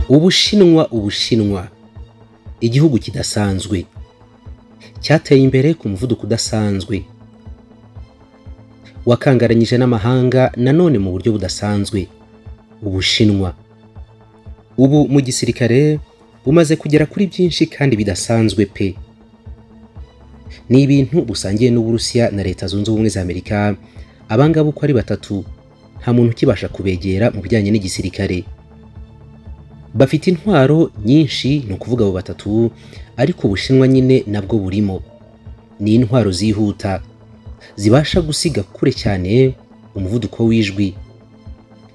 ubushinwa ubushinwa igihugu kidasanzwe cyateye imbere ku muvuduko udasanzwe wakangaranyije n'amahanga nanone mu buryo budasanzwe ubushinwa ubu mu gisirikare bumaze kugera kuri byinshi kandi bidasanzwe pe ni ibintu busangiye n'uburusiya na leta zunze ubumwe za amerika abangaba uko ari batatu nta muntu ukibasha kubegera mu bijyanye n'igisirikare bafite intwaro nyinshi ni ukuvuga abo batatu ariko ubushinwa nyine nabwo burimo ni intwaro zihuta zibasha gusiga kure cyane umuvuduko w'ijwi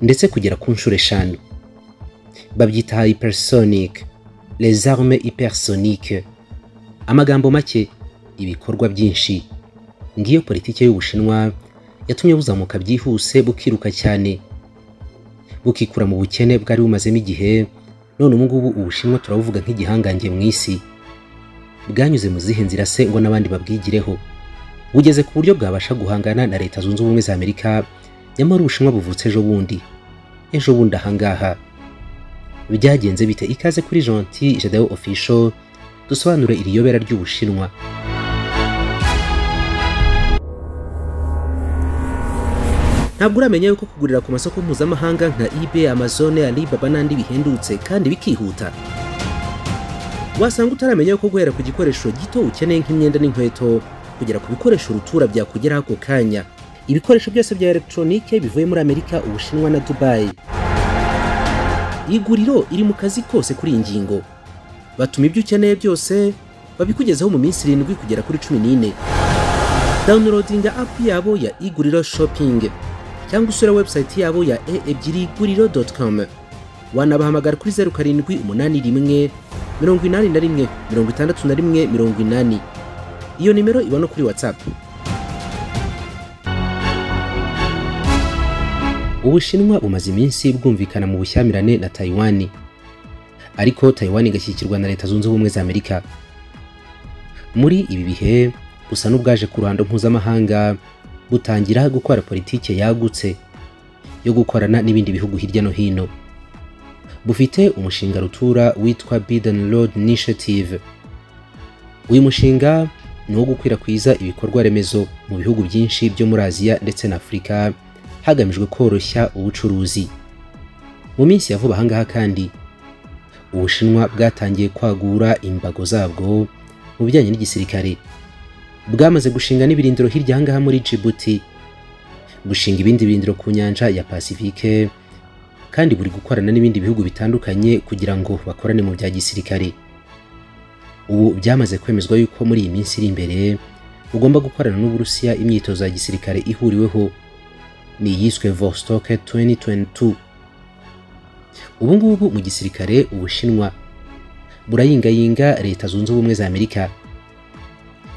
ndetse kugera ku nshuro eshanu babyita hypersonic les armes hypersoniques amagambo make ibikorwa byinshi ngiyo politiki y'ubushinwa yatumye buzamuka byihuse bukiruka cyane bukikura mu bukene bwari bumazemo igihe none ubu ngubu ubushinwa turabuvuga nk'igihangange mu isi bwanyuze mu zihe nzira se ngo n'abandi babwigireho bugeze ku buryo bwabasha guhangana na leta zunze ubumwe za amerika nyamara ubushinwa buvutse ejo bundi ejo bundi ahangaha byagenze bite ikaze kuri gentil jadeo official dusobanure iri yobera ry'ubushinwa ntabwo uramenya yuko kugurira ku masoko mpuzamahanga nka ebay amazone alibaba n'andi bihendutse kandi bikihuta wasanga utaramenya yuko guhera ku gikoresho gito ukeneye nk'imyenda n'inkweto kugera ku bikoresho rutura byakugeraho ako kanya ibikoresho byose bya elegitoronike bivuye muri amerika ubushinwa na dubayi iguriro iri mu kazi kose kuri iyi ngingo batuma ibyo ukeneye byose babikugezaho mu minsi irindwi kugera kuri cumi n'ine dawunirodinga apu yabo ya iguriro shopingi cyangwa usura webusayiti yabo ya e ebyiri guriro doti komu wanabahamagara kuri zeru karindwi umunani rimwe mirongo inani na rimwe mirongo itandatu na rimwe mirongo inani iyo nimero iba no kuri watsapu ubushinwa bumaze iminsi bwumvikana mu bushyamirane na tayiwani ariko tayiwani igashyigikirwa na leta zunze ubumwe za amerika muri ibi bihe busa n'ubwaje ku ruhando mpuzamahanga butangira gukora politike yagutse yo gukorana n'ibindi bihugu hirya no hino bufite umushinga rutura witwa Biden Road Initiative uyu mushinga ni uwo gukwirakwiza ibikorwa remezo mu bihugu byinshi byo muri aziya ndetse na afurika hagamijwe koroshya ubucuruzi mu minsi ya vuba ahangaha kandi ubushinwa bwatangiye kwagura imbago zabwo mu bijyanye n'igisirikare bwamaze gushinga n'ibirindiro hirya ahangaha muri Djibouti gushinga ibindi birindiro ku nyanja ya Pacifique kandi buri gukorana n'ibindi bihugu bitandukanye kugira ngo bakorane mu bya gisirikare ubu byamaze kwemezwa yuko muri iyi minsi iri imbere ugomba gukorana n'uburusiya imyitozo ya gisirikare ihuriweho ni iyiswe Vostok 2022 ubu ngubu mu gisirikare ubushinwa burayingayinga leta zunze ubumwe za amerika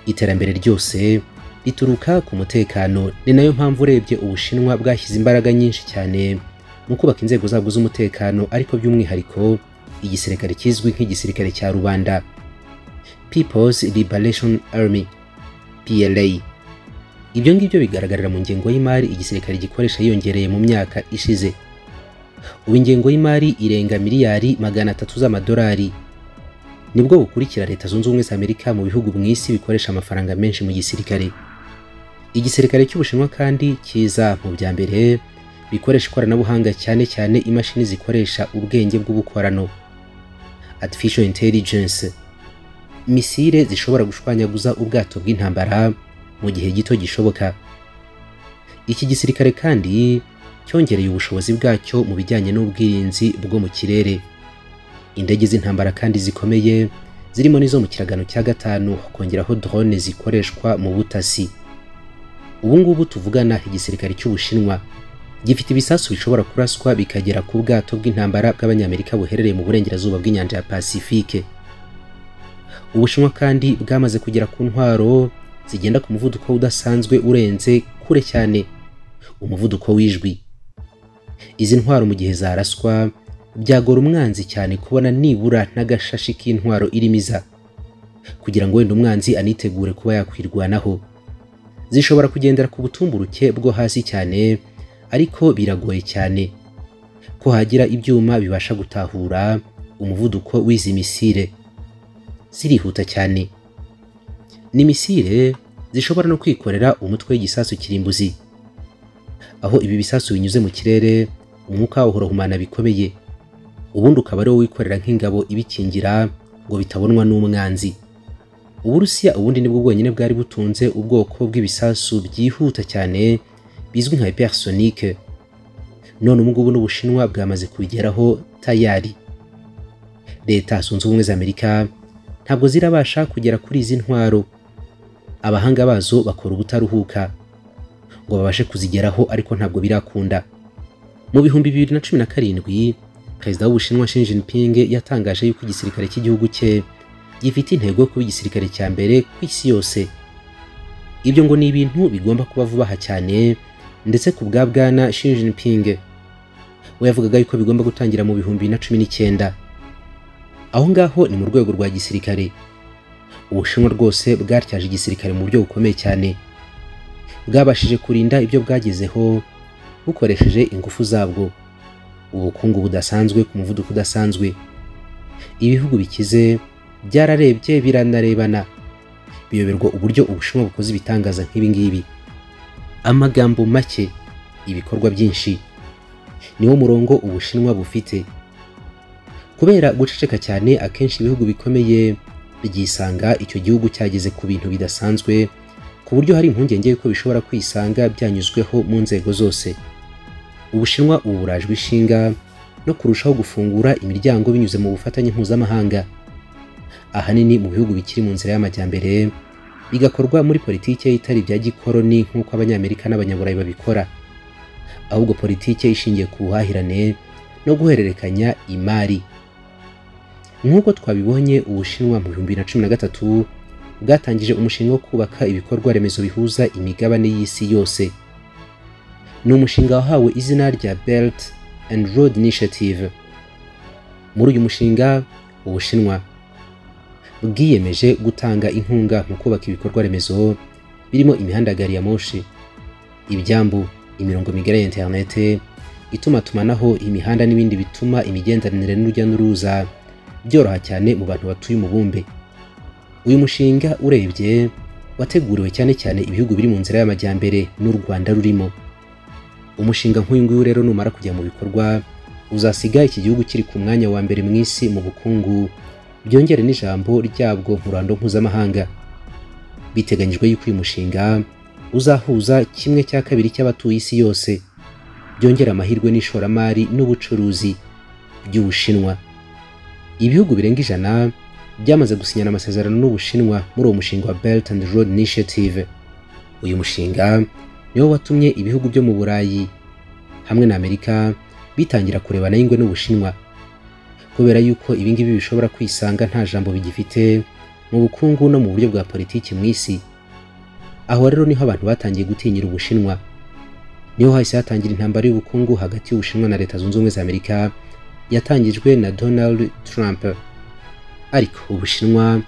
iterambere ryose rituruka ku mutekano ni nayo mpamvu urebye ubushinwa bwashyize imbaraga nyinshi cyane mu kubaka inzego zabwo z'umutekano ariko by'umwihariko igisirikare kizwi nk'igisirikare cya rubanda people's liberation army pla ibyo ngibyo bigaragarira mu ngengo y'imari igisirikare gikoresha yiyongereye mu myaka ishize ubu ingengo y'imari irenga miliyari magana atatu z'amadolari nibwo bukurikira leta zunze ubumwe za amerika mu bihugu mu isi bikoresha amafaranga menshi mu gisirikare igisirikare cy'ubushinwa kandi kiza mu bya mbere bikoresha ikoranabuhanga cyane cyane imashini zikoresha ubwenge bw'ubukorano artificial intelligence misile zishobora gushwanyaguza ubwato bw'intambara mu gihe gito gishoboka iki gisirikare kandi cyongereye ubushobozi bwacyo mu bijyanye n'ubwirinzi bwo mu kirere indege z'intambara kandi zikomeye zirimo n'izo mu kiragano cya gatanu hakongeraho drone zikoreshwa mu butasi ubu ngubu tuvugana igisirikare cy'ubushinwa gifite ibisasu bishobora kuraswa bikagera ku bwato bw'intambara bw'abanyamerika buherereye mu burengerazuba bw'inyanja ya pasifike ubushinwa kandi bwamaze kugera ku ntwaro zigenda ku muvuduko udasanzwe urenze kure cyane umuvuduko w'ijwi izi ntwaro mu gihe zaraswa byagora umwanzi cyane kubona nibura n'agashashi k'intwaro irimo iza kugira ngo wenda umwanzi anitegure kuba yakwirwanaho zishobora kugendera ku butumburuke bwo hasi cyane ariko biragoye cyane ko hagira ibyuma bibasha gutahura umuvuduko w'izi misile zirihuta cyane ni misile zishobora no kwikorera umutwe w'igisasu kirimbuzi aho ibi bisasu binyuze mu kirere umwuka wawo urahumana bikomeye ubundi ukaba ari wowe wikorera nk'ingabo ibikingira ngo bitabonwa n'umwanzi uburusiya ubundi nibwo bwonyine bwari butunze ubwoko bw'ibisasu byihuta cyane bizwi nka hypersonique none ubu ngubu n'ubushinwa bwamaze kubigeraho tayari leta zunze ubumwe za amerika ntabwo zirabasha kugera kuri izi ntwaro abahanga bazo bakora ubutaruhuka ngo babashe kuzigeraho ariko ntabwo birakunda mu bihumbi bibiri na cumi na karindwi perezida w'ubushinwa Xi Jinping yatangaje yuko igisirikare cy'igihugu cye gifite intego yo kuba igisirikare cya mbere ku isi yose ibyo ngo ni ibintu bigomba kuba vuba aha cyane ndetse ku bwa bwana Xi Jinping we yavugaga yuko bigomba gutangira mu bihumbi na cumi n'icyenda aho ngaho ni mu rwego rwa gisirikare ubushinwa rwose bwatyaje igisirikare mu buryo bukomeye cyane bwabashije kurinda ibyo bwagezeho bukoresheje ingufu zabwo ubukungu budasanzwe ku muvuduko udasanzwe ibihugu bikize byararebye biranarebana biyoberwa uburyo ubushinwa bukoze ibitangaza nk'ibi ngibi amagambo make ibikorwa byinshi niwo murongo ubushinwa bufite kubera guceceka cyane akenshi ibihugu bikomeye byisanga icyo gihugu cyageze ku bintu bidasanzwe ku buryo hari impungenge yuko bishobora kwisanga byanyuzweho mu nzego zose ubushinwa ubu burajwe ishinga no kurushaho gufungura imiryango binyuze mu bufatanye mpuzamahanga ahanini mu bihugu bikiri mu nzira y'amajyambere bigakorwa muri politiki itari ibya gikoroni nk'uko abanyamerika n'abanyaburayi babikora ahubwo politiki ishingiye ku buhahirane no guhererekanya imari nk'uko twabibonye ubushinwa mu bihumbi na cumi na gatatu bwatangije umushinga wo kubaka ibikorwa remezo bihuza imigabane y'isi yose ni umushinga wahawe izina rya belt and road initiative muri uyu mushinga ubushinwa bwiyemeje gutanga inkunga mu kubaka ibikorwa remezo birimo imihanda ya gari ya moshi ibyambu imirongo migari ya interinete itumatumanaho imihanda n'ibindi bituma imigenderanire n'urujya n'uruza byoroha cyane mu bantu batuye umubumbe uyu mushinga urebye wateguriwe cyane cyane ibihugu biri mu nzira y'amajyambere n'u rwanda rurimo umushinga nk'uyu nguyu rero numara kujya mu bikorwa uzasiga iki gihugu kiri ku mwanya wa mbere mu isi mu bukungu byongere n'ijambo ryabwo mu ruhando mpuzamahanga biteganyijwe yuko uyu mushinga uzahuza kimwe cya kabiri cy'abatuye isi yose byongera amahirwe n'ishoramari n'ubucuruzi by'ubushinwa ibihugu birenga ijana byamaze gusinyana amasezerano n'ubushinwa muri uwo mushinga wa belt and road initiative uyu mushinga niwo watumye ibihugu byo mu burayi hamwe na amerika bitangira kurebana y'ingwe n'ubushinwa kubera yuko ibingibi bishobora kwisanga nta jambo bigifite mu bukungu no mu buryo bwa politiki mu isi aho rero niho abantu batangiye gutinyira ubushinwa niho hahise hatangira intambara y'ubukungu hagati y'ubushinwa na leta zunze ubumwe za amerika yatangijwe na donald trump ariko ubushinwa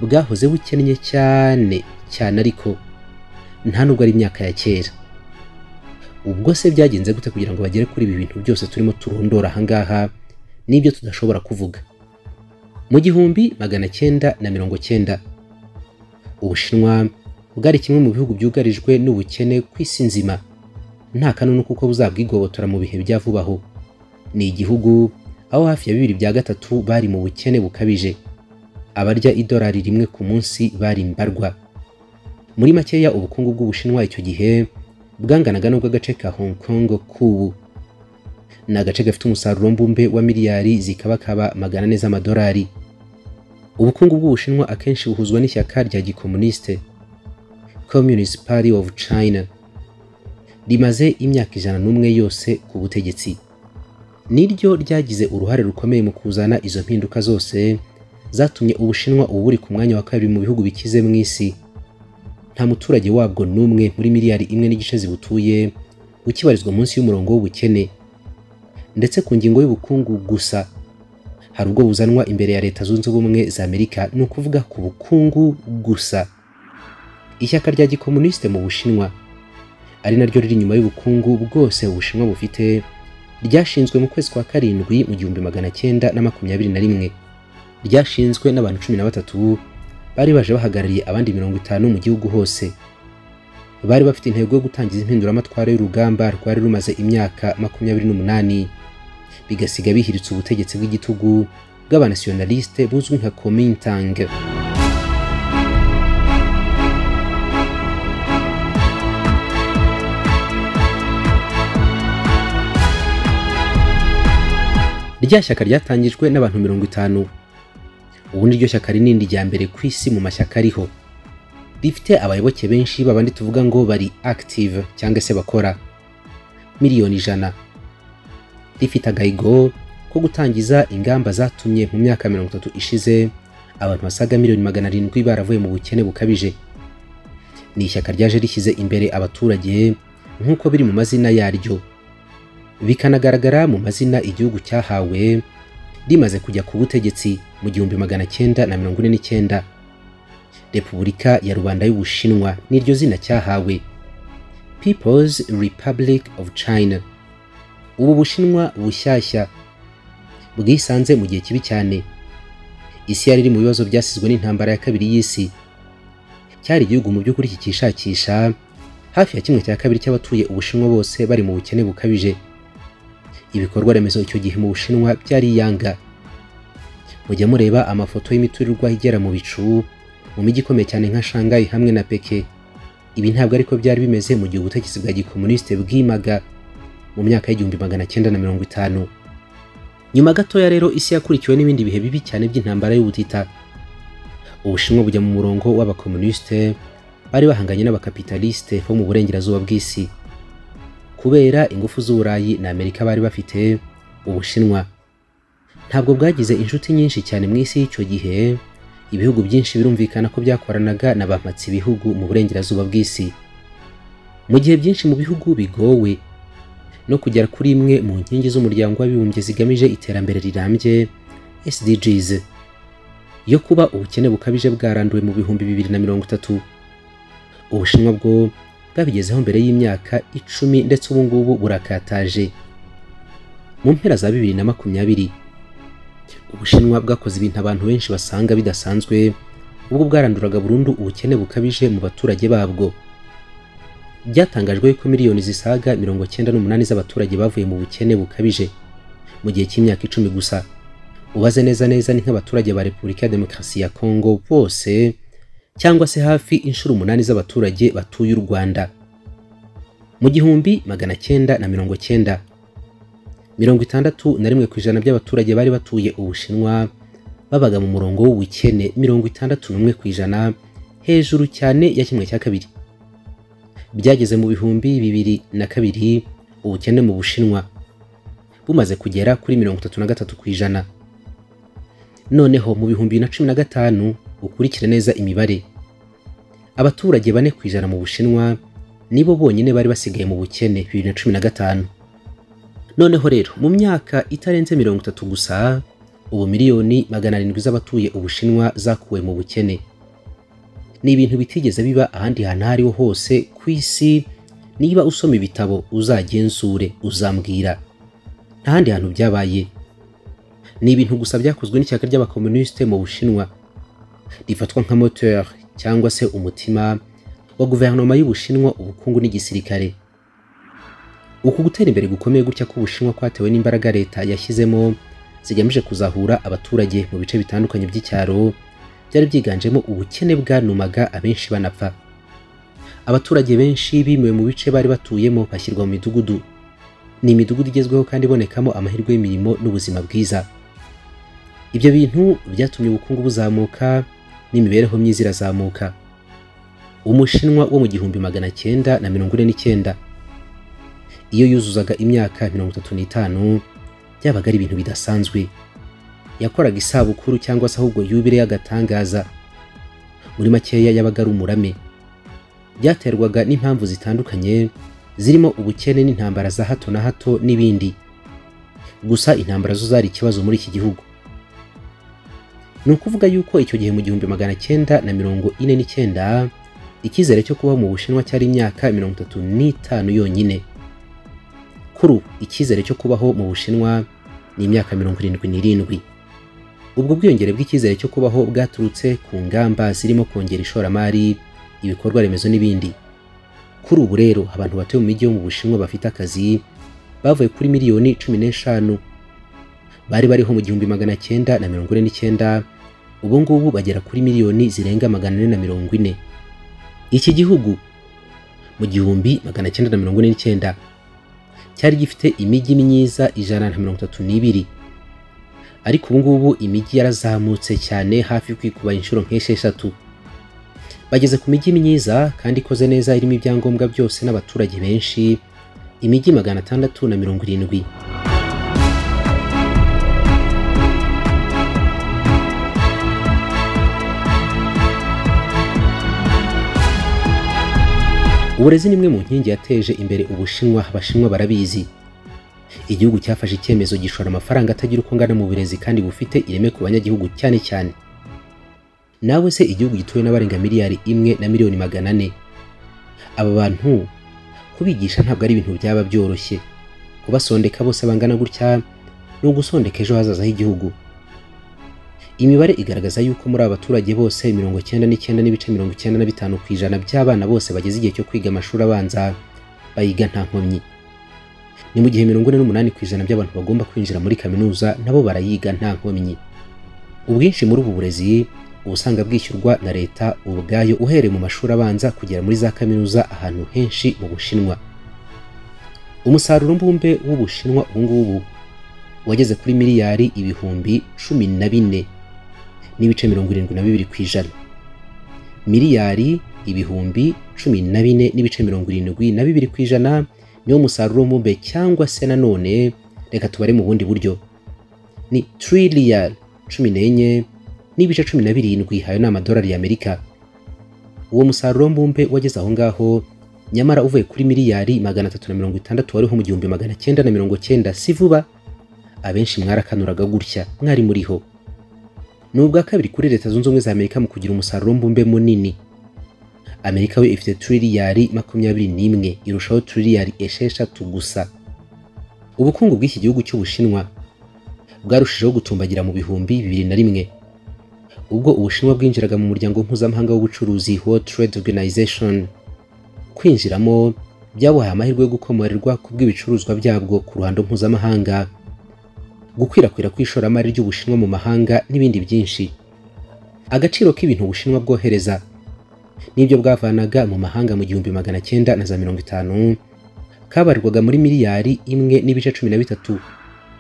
bwahoze bukennye cyane cyane ariko nta nubwo ari imyaka ya kera ubwo se byagenze gute kugira ngo bagere kuri ibi bintu byose turimo turondora ahangaha n'ibyo tudashobora kuvuga mu gihumbi magana cyenda na mirongo cyenda ubushinwa bwari kimwe mu bihugu byugarijwe n'ubukene ku isi nzima nta kanunu kuko buzabwigobotora mu bihe bya vuba aho ni igihugu aho hafi ya bibiri bya gatatu bari mu bukene bukabije abarya idolari rimwe ku munsi bari mbarwa muri makeya ubukungu bw'ubushinwa icyo gihe bwanganaga n'ubw'agace ka hong kong k'ubu ni agace gafite umusaruro mbumbe wa miliyari zikabakaba magana ane z'amadolari ubukungu bw'ubushinwa akenshi buhuzwa n'ishyaka rya gikomuniste communist party of china rimaze imyaka ijana n'umwe yose ku butegetsi niryo ryagize uruhare rukomeye mu kuzana izo mpinduka zose zatumye ubushinwa ubu buri ku mwanya wa kabiri mu bihugu bikize mu isi nta muturage wabwo n'umwe muri miliyari imwe n'igice zibutuye ukibarizwa munsi y'umurongo w'ubukene ndetse ku ngingo y'ubukungu gusa hari ubwo buzanwa imbere ya leta zunze ubumwe za amerika ni ukuvuga ku bukungu gusa ishyaka rya gikomunisite mu bushinwa ari naryo riri inyuma y'ubukungu bwose ubushinwa bufite ryashinzwe mu kwezi kwa karindwi mu gihumbi magana cyenda na makumyabiri na rimwe ryashinzwe n'abantu cumi na batatu bari baje bahagarariye abandi mirongo itanu mu gihugu hose bari bafite intego yo gutangiza impinduramatwara y'urugamba rwari rumaze imyaka makumyabiri n'umunani bigasiga bihiritse ubutegetsi bw'igitugu bw'abanasiyonalisite buzwi nka komintang rya shyaka ryatangijwe n'abantu mirongo itanu ubundi iryo shyaka rinini rya mbere ku isi mu mashyaka ariho rifite abayoboke benshi babandi tuvuga ngo bari active cyangwa se bakora miliyoni ijana rifite agahigo ko gutangiza ingamba zatumye mu myaka mirongo itatu ishize abantu basaga miliyoni magana arindwi baravuye mu bukene bukabije ni ishyaka ryaje rishyize imbere abaturage nk'uko biri mu mazina yaryo bikanagaragara mu mazina igihugu cyahawe rimaze kujya ku butegetsi mu gihumbi magana cyenda na mirongo ine n'icyenda repubulika ya rubanda y'ubushinwa niryo zina cyahawe peoples republic of china ubu bushinwa bushyashya bwisanze mu gihe kibi cyane isi yari iri mu bibazo byasizwe n'intambara ya kabiri y'isi cyari igihugu mu by'ukuri kikishakisha hafi ya kimwe cya kabiri cy'abatuye ubushinwa bose bari mu bukene bukabije ibikorwa remezo icyo gihe mu bushinwa byari yanga mujya mureba amafoto y'imiturirwa igera mu bicu mu mijyi ikomeye cyane nka shangayi hamwe na peke ibi ntabwo ariko byari bimeze mu gihe ubutegetsi bwa gikomunisite bwimaga mu myaka y'igihumbi magana cyenda na mirongo itanu nyuma gatoya rero isi yakurikiwe n'ibindi bihe bibi cyane by'intambara y'ubutita ubushinwa bujya mu murongo w'abakomunisite bari bahanganye n'abakapitalisite bo mu burengerazuba bw'isi kubera ingufu z'uburayi na amerika bari bafite ubushinwa ntabwo bwagize inshuti nyinshi cyane mu isi y'icyo gihe ibihugu byinshi birumvikana ko byakoranaga na bampatsi ibihugu mu burengerazuba bw'isi mu gihe byinshi mu bihugu bigowe no kugera kuri imwe mu nkingi z'umuryango w'abibumbye zigamije iterambere rirambye SDGs yo kuba ubukene bukabije bwaranduwe mu bihumbi bibiri na mirongo itatu ubushinwa bwo bwabigezeho mbere y'imyaka icumi ndetse ubu ngubu burakataje mu mpera za bibiri na makumyabiri ubushinwa bwakoze ibintu abantu benshi basanga bidasanzwe ubwo bwaranduraga burundu ubukene bukabije mu baturage babwo byatangajwe ko miliyoni zisaga mirongo cyenda n'umunani z'abaturage bavuye mu bukene bukabije mu gihe cy'imyaka icumi gusa ubaze neza neza ni nk'abaturage ba repubulika ya demokarasi ya kongo bose cyangwa se hafi inshuro umunani z'abaturage batuye u Rwanda mu gihumbi magana cyenda na mirongo cyenda mirongo itandatu na rimwe ku ijana by'abaturage bari batuye ubushinwa babaga mu murongo w'ubukene mirongo itandatu n'umwe ku ijana hejuru cyane ya kimwe cya kabiri byageze mu bihumbi bibiri na kabiri ubukene mu bushinwa bumaze kugera kuri mirongo itatu na gatatu ku ijana noneho mu bihumbi na cumi na gatanu ukurikire neza imibare abaturage bane ku ijana mu bushinwa nibo bonyine bari basigaye mu bukene bibiri na cumi na gatanu noneho rero mu myaka itarenze mirongo itatu gusa ubu miliyoni magana arindwi z'abatuye ubushinwa zakuwe mu bukene ni ibintu bitigeze biba ahandi hantu aho ariho hose ku isi niba usoma ibitabo uzagenzure uzambwira nta handi hantu byabaye ni ibintu gusa byakozwe n'ishyaka ry'abakomunisite mu bushinwa rifatwa nka moteur cyangwa se umutima wa guverinoma y'ubushinwa ubukungu n'igisirikare uku gutera imbere gukomeye gutya k'ubushinwa kwatewe n'imbaraga leta yashyizemo zigamije kuzahura abaturage mu bice bitandukanye by'icyaro byari byiganjemo ubukene bwanumaga abenshi banapfa abaturage benshi bimuwe mu bice bari batuyemo bashyirwa mu midugudu ni imidugudu igezweho kandi ibonekamo amahirwe y'imirimo n'ubuzima bwiza ibyo bintu byatumye ubukungu buzamuka n'imibereho myiza irazamuka umushinwa wo mu gihumbi magana cyenda na mirongo ine n'icyenda iyo yuzuzaga imyaka mirongo itatu n'itanu byabaga ari ibintu bidasanzwe yakoraga isabukuru cyangwa se ahubwo yubire y'agatangaza muri makeya yabaga ari umurame byaterwaga n'impamvu zitandukanye zirimo ubukene n'intambara za hato na hato n'ibindi gusa intambara zo zari ikibazo muri iki gihugu ni ukuvuga yuko icyo gihe mu gihumbi magana cyenda na mirongo ine n'icyenda icyizere cyo kubaho mu bushinwa cyari imyaka mirongo itatu n'itanu yonyine kuri ubu icyizere cyo kubaho mu bushinwa ni imyaka mirongo irindwi n'irindwi ubwo bwiyongere bw'icyizere cyo kubaho bwaturutse ku ngamba zirimo kongera ishoramari ibikorwa remezo n'ibindi kuri ubu rero abantu batuye mu mijyi yo mu bushinwa bafite akazi bavuye kuri miliyoni cumi n'eshanu bari bariho mu gihumbi magana cyenda na mirongo ine n'icyenda ubu ngubu bagera kuri miliyoni zirenga magana ane na mirongo ine iki gihugu mu gihumbi magana cyenda na mirongo ine n'icyenda cyari gifite imijyi myiza ijana na mirongo itatu n'ibiri ariko ubu ngubu imijyi yarazamutse cyane hafi kwikuba inshuro nk'esheshatu bageze ku mijyi myiza kandi ikoze neza irimo ibyangombwa byose n'abaturage benshi imijyi magana atandatu na mirongo irindwi uburezi ni imwe mu nkingi yateje imbere ubushinwa abashinwa barabizi igihugu cyafashe icyemezo gishora amafaranga atagira uko angana mu burezi kandi bufite ireme ku banyagihugu cyane cyane nawe se igihugu gituwe n'abarenga miliyari imwe na miliyoni magana ane aba bantu kubigisha ntabwo ari ibintu byaba byoroshye kubasondeka bose bangana gutya ni ugusondeka ejo hazaza h'igihugu imibare igaragaza yuko muri aba baturage bose mirongo cyenda n'icyenda n'ibice mirongo icyenda na bitanu ku ijana by'abana bose bageze igihe cyo kwiga amashuri abanza bayiga nta nkomyi ni mu gihe mirongo ine n'umunani ku ijana by'abantu bagomba kwinjira muri kaminuza nabo barayiga nta nkomyi ubwinshi muri ubu burezi uba usanga bwishyurwa na leta ubwayo uhereye mu mashuri abanza kugera muri za kaminuza ahantu henshi mu bushinwa umusaruro mbumbe w'ubushinwa ubungubu wageze kuri miliyari ibihumbi cumi na bine n'ibice mirongo irindwi na bibiri ku ijana miliyari ibihumbi cumi na bine n'ibice mirongo irindwi na bibiri ku ijana niwo musaruro w'umubumbe cyangwa se nanone reka tubare mu bundi buryo ni tiriliyari cumi n'enye n'ibice cumi na birindwi hayo ni amadolari y'amerika uwo musaruro mbumbe wageze aho ngaho nyamara uvuye kuri miliyari magana atatu na mirongo itandatu wariho mu gihumbi magana cyenda na mirongo cyenda si vuba abenshi mwarakanuraga gutya mwari muriho ni ubwa kabiri kuri leta zunze ubumwe za amerika mu kugira umusaruro mbumbe munini amerika we ifite tiriliyari makumyabiri n'imwe irushaho tiriliyari esheshatu gusa ubukungu bw'iki gihugu cy'ubushinwa bwarushijeho gutumbagira mu bihumbi bibiri na rimwe ubwo ubushinwa bwinjiraga mu muryango mpuzamahanga w'ubucuruzi World Trade Organization kwinjiramo byabahaye amahirwe yo gukomorerwa ku bw'ibicuruzwa byabwo ku ruhando mpuzamahanga gukwirakwira kw'ishoramari ry'ubushinwa mu mahanga n'ibindi byinshi agaciro k'ibintu ubushinwa bwohereza n'ibyo bwavanaga mu mahanga mu gihumbi magana cyenda na za mirongo itanu kabarirwaga muri miliyari imwe n'ibice cumi na bitatu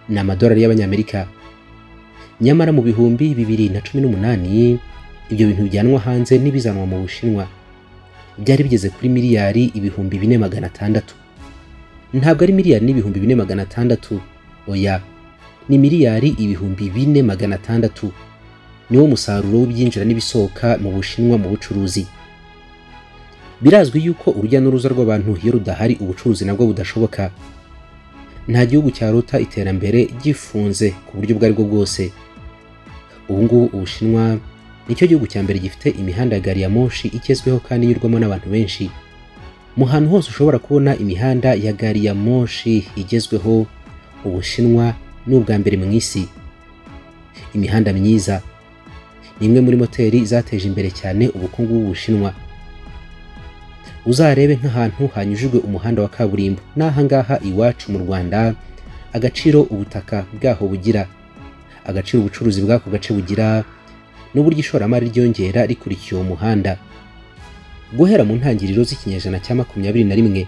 ni amadolari y'abanyamerika nyamara mu bihumbi bibiri na cumi n'umunani ibyo bintu bijyanwa hanze n'ibizanwa mu bushinwa byari bigeze kuri miliyari ibihumbi bine magana atandatu ntabwo ari miliyari n'ibihumbi bine magana atandatu oya ni miliyari ibihumbi bine magana atandatu niwo musaruro w'ibyinjira n'ibisohoka mu bushinwa mu bucuruzi birazwi yuko urujya n'uruza rw'abantu iyo rudahari ubucuruzi nabwo budashoboka nta gihugu cyaruta iterambere gifunze ku buryo ubwo aribwo bwose ubu ngubu ubushinwa nicyo gihugu cya mbere gifite imihanda ya gari ya moshi igezweho kandi inyurwamo n'abantu benshi mu hantu hose ushobora kubona imihanda ya gari ya moshi igezweho ubushinwa ni ubwa mbere mu isi imihanda myiza ni imwe muri moteri zateje imbere cyane ubukungu bw'ubushinwa uzarebe nk'ahantu hanyujijwe umuhanda wa kaburimbo n'ahangaha iwacu mu rwanda agaciro ubutaka bwaho bugira agaciro ubucuruzi bw'ako gace bugira n'uburyo ishoramari ryongera rikurikiye uwo muhanda guhera mu ntangiriro z'ikinyejana cya makumyabiri na rimwe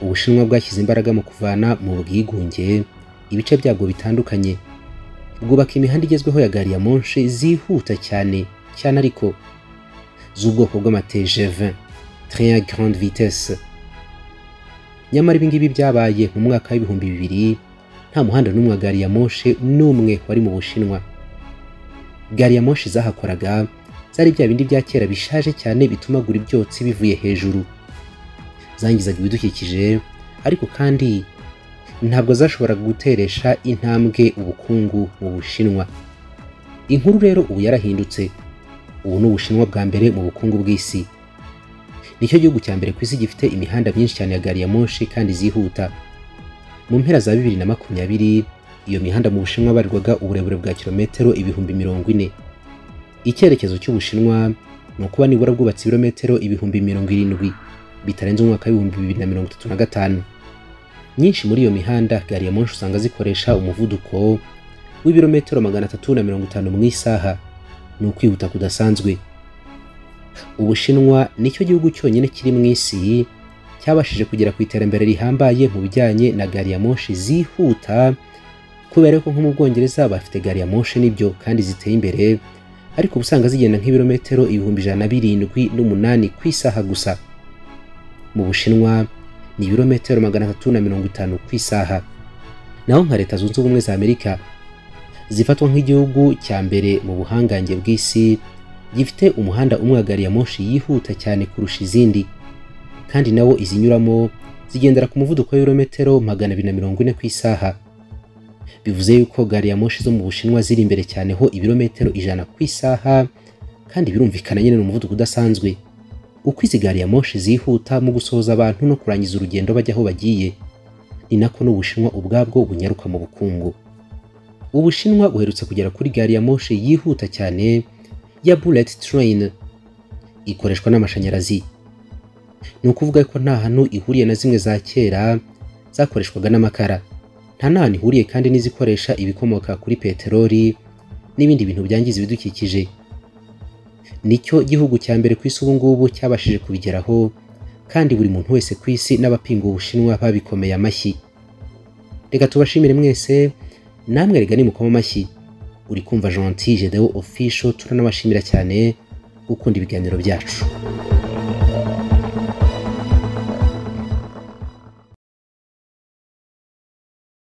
ubushinwa bwashyize imbaraga mu kuvana mu bwigunge ibice byabwo bitandukanye bwubaka imihanda igezweho ya gari ya monshe zihuta cyane cyane ariko z'ubwoko bw'amatejeve train ya grande vitesse nyamara ibingibi byabaye mu mwaka w'ibihumbi bibiri nta muhanda n'umwe wa gari ya monshe n'umwe wari mu bushinwa gari ya monshe zahakoraga zari bya bindi bya kera bishaje cyane bitumagura ibyotsi bivuye hejuru zangizaga ibidukikije ariko kandi ntabwo zashoboraga guteresha intambwe ubukungu mu bushinwa inkuru rero ubu yarahindutse ubu ni ubushinwa bwa mbere mu bukungu bw'isi nicyo gihugu cya mbere ku isi gifite imihanda myinshi cyane ya gari ya moshi kandi zihuta mu mpera za bibiri na makumyabiri iyo mihanda mu bushinwa barirwaga uburebure bwa kilometero ibihumbi mirongo ine icyerekezo cy'ubushinwa ni ukuba nibura bwubatse ibirometero ibihumbi mirongo irindwi bitarenze umwaka w'ibihumbi bibiri na mirongo itatu na gatanu nyinshi muri iyo mihanda gari ya moshi usanga zikoresha umuvuduko w'ibirometero magana atatu na mirongo itanu mu isaha ni ukwihuta kudasanzwe ubushinwa nicyo gihugu cyonyine kiri mu isi cyabashije kugera ku iterambere rihambaye mu bijyanye na gari ya moshi zihuta kubera ko nko mu bwongereza bafite gari ya moshi nibyo kandi ziteye imbere ariko uba usanga zigenda nk'ibirometero ibihumbi ijana na birindwi n'umunani ku isaha gusa mu bushinwa ni ibirometero magana atatu na mirongo itanu ku isaha naho nka leta zunze ubumwe za amerika zifatwa nk'igihugu cya mbere mu buhangange bw'isi gifite umuhanda umwe wa gari ya moshi yihuta cyane kurusha izindi kandi nawo izinyuramo zigendera ku muvuduko w'ibirometero magana abiri na mirongo ine ku isaha bivuze yuko gari ya moshi zo mu bushinwa ziri imbere cyane ho ibirometero ijana ku isaha kandi birumvikana nyine ni umuvuduko udasanzwe uko izi gari ya moshi zihuta mu gusohoza abantu no kurangiza urugendo bajya aho bagiye ni nako n'ubushinwa ubwabwo bunyaruka mu bukungu ubushinwa buherutse kugera kuri gari ya moshi yihuta cyane ya bullet train ikoreshwa n'amashanyarazi ni ukuvuga ko nta hantu ihuriye na zimwe za kera zakoreshwaga n'amakara nta n'ahantu ihuriye kandi n'izikoresha ibikomoka kuri peteroli n'ibindi bintu byangiza ibidukikije nicyo gihugu cya mbere ku isi ubu ngubu cyabashije kubigeraho kandi buri muntu wese ku isi n'abapinga ubushinwa babikomeye amashyi reka tubashimire mwese namwe rega nimukoma amashyi uri kumva gentil gedewo official turanabashimira cyane gukunda ibiganiro byacu